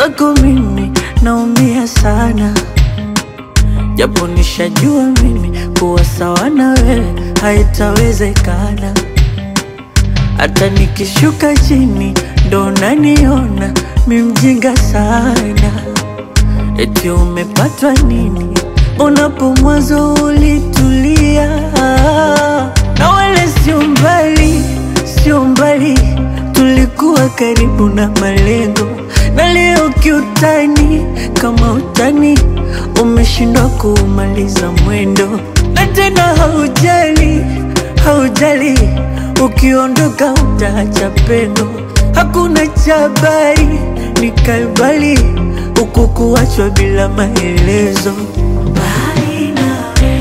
mwenzako mimi naumia sana, japo nishajua mimi kuwa sawa na wewe haitawezekana. Hata nikishuka chini ndo naniona mi mjinga sana. Eti umepatwa nini? Unapo mwanzo ulitulia, na wala sio mbali, sio mbali, tulikuwa karibu na malengo, na leo kiutani, kama utani umeshindwa kuumaliza mwendo, na tena haujali, haujali, ukiondoka utaacha pendo, hakuna chabari, ni kalbali huku kuachwa bila maelezo. Mbali nawe,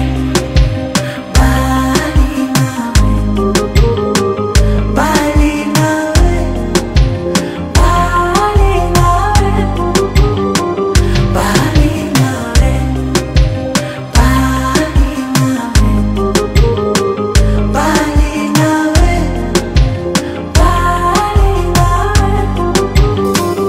mbali nawe, mbali nawe, mbali nawe, mbali nawe, mbali nawe, mbali nawe, mbali nawe.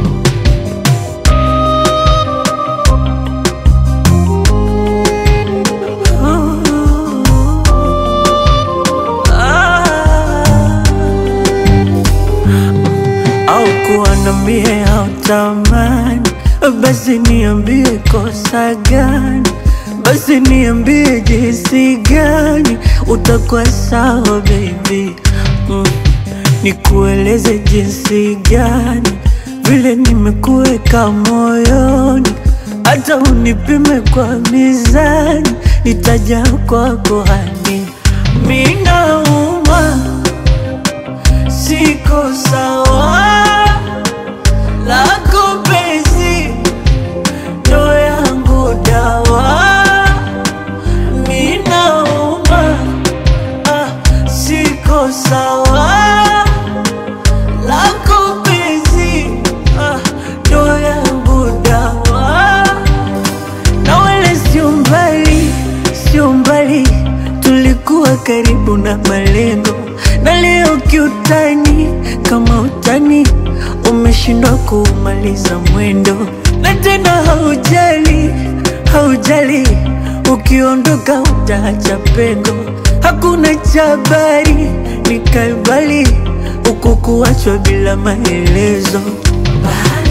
au kuwa na mie au tamani, basi niambie kosa gani, basi niambie jinsi gani utakuwa sawa baby mm. Nikueleze jinsi gani vile nimekuweka moyoni, hata unipime kwa mizani, nitaja kwako hani minauma siko sawa lako penzi ndo yangu dawa minauma ah, siko sawa lako penzi ah, ndo yangu dawa na wala sio mbali, sio mbali, tulikuwa karibu na malengo, na leo kiutani, kama utani umeshindwa kuumaliza mwendo, na tena haujali, haujali, ukiondoka utaacha pengo, hakuna chabari, ni kalbali huku kuachwa bila maelezo. Bye.